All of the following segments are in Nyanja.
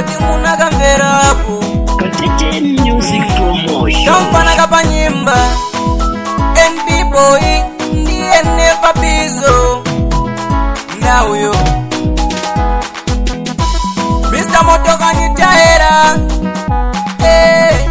kodi munakamverapo Katete Music Promotion. kampana kapanyimba nbboy ndiye nepa pizo nauyo mr motokanitaera hey.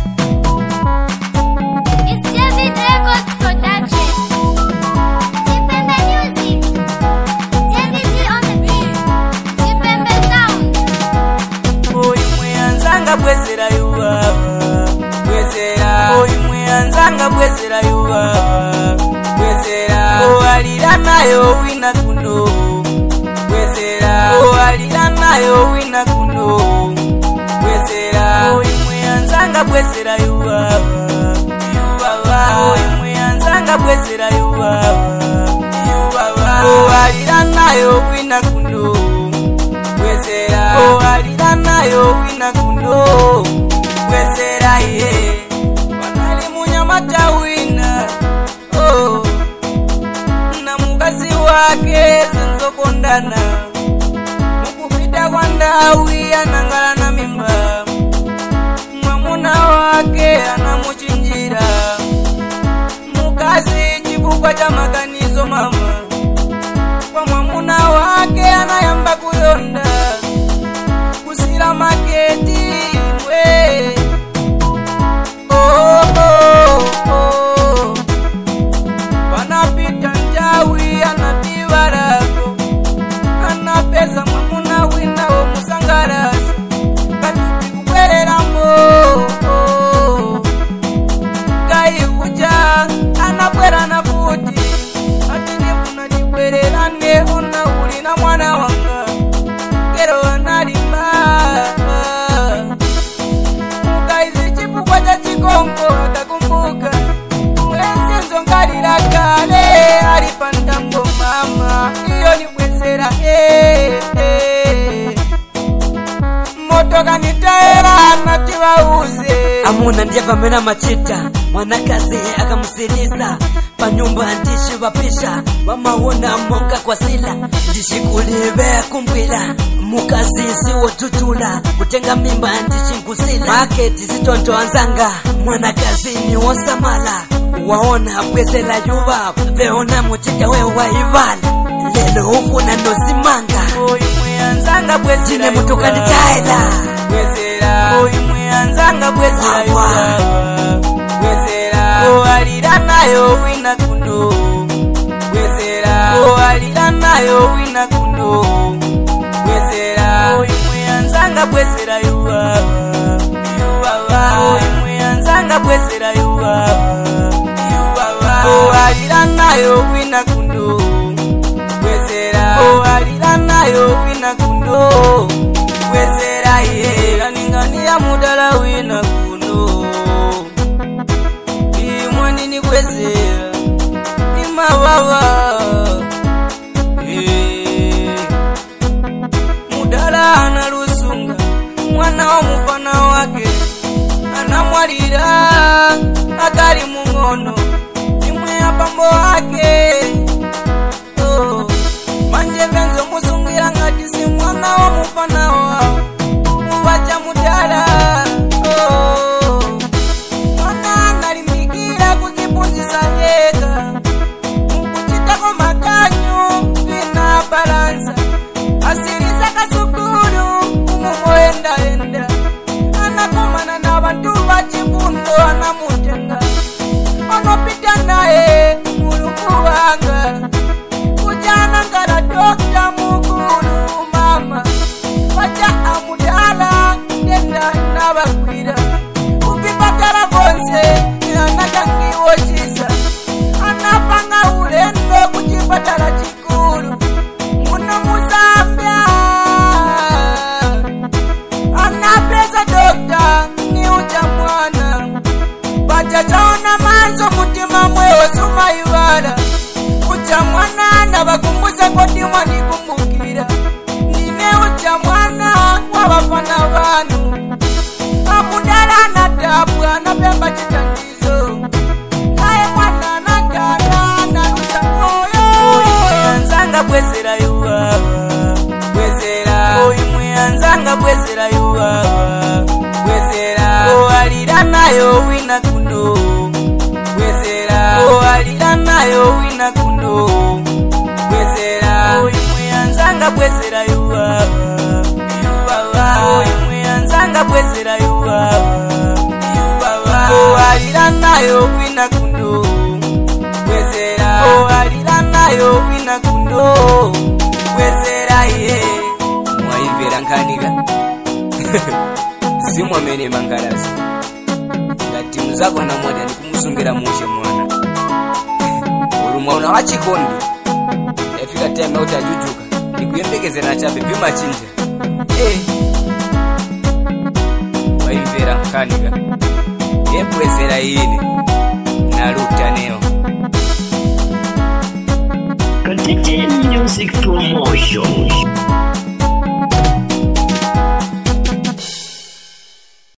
It's David Records Production. Tipembe Music. David G on the beat. Tipembe Sound. oyu mweyanzanga bwezera yuwawa bwezera oyu mweyanzanga bwezera yuwawa bwezera owalira nayo wina kuno bwezera owalira nayo wina kuno bwezera oyu mweyanzanga bwezera yuwawa yuwawa oyu mweyanzanga bwezera yuwawa yuwawa owalira nayo wina kuno bwezera owalira nayo wina kuno bwezera ye wanali munyamata wina oh. na mukazi wake zinzokondana mukupita kwa ndawi anangala na mimba mwamuna wake anamuchinjira mukazi chifukwa cha maganizo mama kwa mwamuna wake anayamba kuyonda kusira maketi we oh, oh, oh. panapita njawi anativarako anapeza mwamuna wina womusangalasa kati kubwereramo oh. kaikuja anabwera na futi atinifuna tibwererane una uli na mwana wanga kero analima mukaizi chifukwa cha chikongo akakumbuka mwenzi ngalira kale alipandambo mama iyo nibwezera eh, eh. motoka nitaera nativauze amuna ndiye pamena machita mwanakazi akamusiliza panyumba ndishi vapisha vamawona monga kwa sila ndishikulive kumbwila mukazi siwotutula kutenga mimba ndishingusila maketi zitontoanzanga mwanakazi ni wosamala waona bwezela yuva veona muchita we waivala lelo ufuna nozimanga oyu mweyanzanga bwezera jine mutukani taela bwezera oyu mweyanzanga bwezera Wawa. yuwawa bwezera owalira nayo wina kuno bwezera owalira nayo wina kuno bwezera oyu mweyanzanga bwezera yuwawa yuwawa oyu mweyanzanga bwezera yuwawa yuwawa owalira nayo wina kuno bwezera owalira nayo wina kuno bwezera ye kaninganiya mudala wina kuno imwe nini bwezera imababa mudala ana lusunga mwana wa mufana wake anamwalira akali mung'ono imwe apambo wake oh. manje venzo musungira ngati si mwana wa mufana wawo muvacha mudala oh. mwana analimbikira kuzipunzisa yeka mukuchitako makanyu vina balansa asiriza kasukulu umumoyendaenda anakomana na vantu vachifundo anamutenga anopita naye mulungu wanga kujana ngala dokta mukulu mama vacha amudala ndenda navakwira kuvipatala vonse anakangiwochisa anapanga ulendo kuchipatala chikulu muno muzambia anapesa dokta ni ucha mwana pachachaona manzo mutima mwewo sumaivala ucha mwana navakumbusa koti mwanikumbukira ndine ucha mwana wavafana vanu amudala anadabwa napemba chitandizo naye mwana anagana nalusa moyo anzanga bwezera yuwawa bwezera oyu mwe anzanga bwezera yuwawa yuwawa bwezera owalira nayo wina kuno bwezera owalira nayo wina kuno bwezera oyimwe yanzanga bwezera yuwawa yuwawa oyimwe yanzanga bwezera yuwawa yuwawa owalira nayo wina kuno bwezera owalira nayo wina kuno bwezera ye mwaimvera nkanika simwamene mangalazi ngati muzakwana moja ndikumusungira mushe mwana uri mwauna wachikondi yafika time yauti ajujuka ndikuyembekezera chabe pimachinja Eh. waimvera nkanika yebwezera ine nalutaneyo Katete Music Promotion.